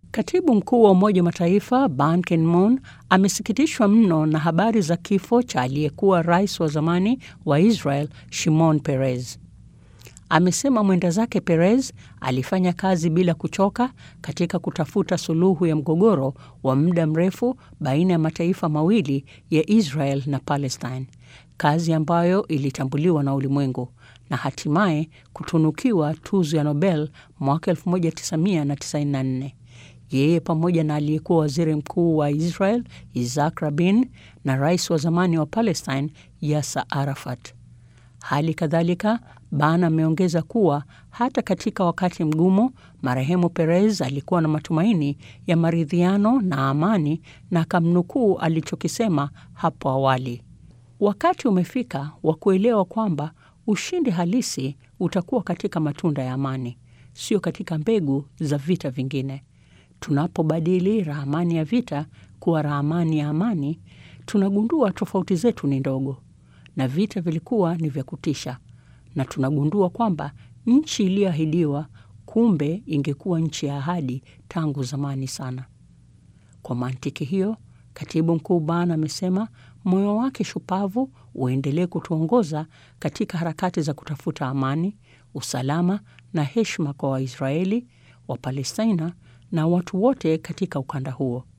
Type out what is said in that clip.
Katibu mkuu wa Umoja wa Mataifa Ban Ki-moon amesikitishwa mno na habari za kifo cha aliyekuwa rais wa zamani wa Israel Shimon Peres. Amesema mwenda zake Peres alifanya kazi bila kuchoka katika kutafuta suluhu ya mgogoro wa muda mrefu baina ya mataifa mawili ya Israel na Palestine, kazi ambayo ilitambuliwa na ulimwengu na hatimaye kutunukiwa tuzo ya Nobel mwaka 1994. Yeye pamoja na aliyekuwa waziri mkuu wa Israel Isaac Rabin na rais wa zamani wa Palestine Yasser Arafat. Hali kadhalika, Ban ameongeza kuwa hata katika wakati mgumu, marehemu Peres alikuwa na matumaini ya maridhiano na amani, na akamnukuu alichokisema hapo awali: wakati umefika wa kuelewa kwamba ushindi halisi utakuwa katika matunda ya amani, sio katika mbegu za vita vingine. Tunapobadili ramani ya vita kuwa ramani ya amani, tunagundua tofauti zetu ni ndogo na vita vilikuwa ni vya kutisha, na tunagundua kwamba nchi iliyoahidiwa kumbe ingekuwa nchi ya ahadi tangu zamani sana. Kwa mantiki hiyo, katibu mkuu Ban amesema moyo wake shupavu uendelee kutuongoza katika harakati za kutafuta amani, usalama na heshima kwa Waisraeli, Wapalestina na watu wote katika ukanda huo.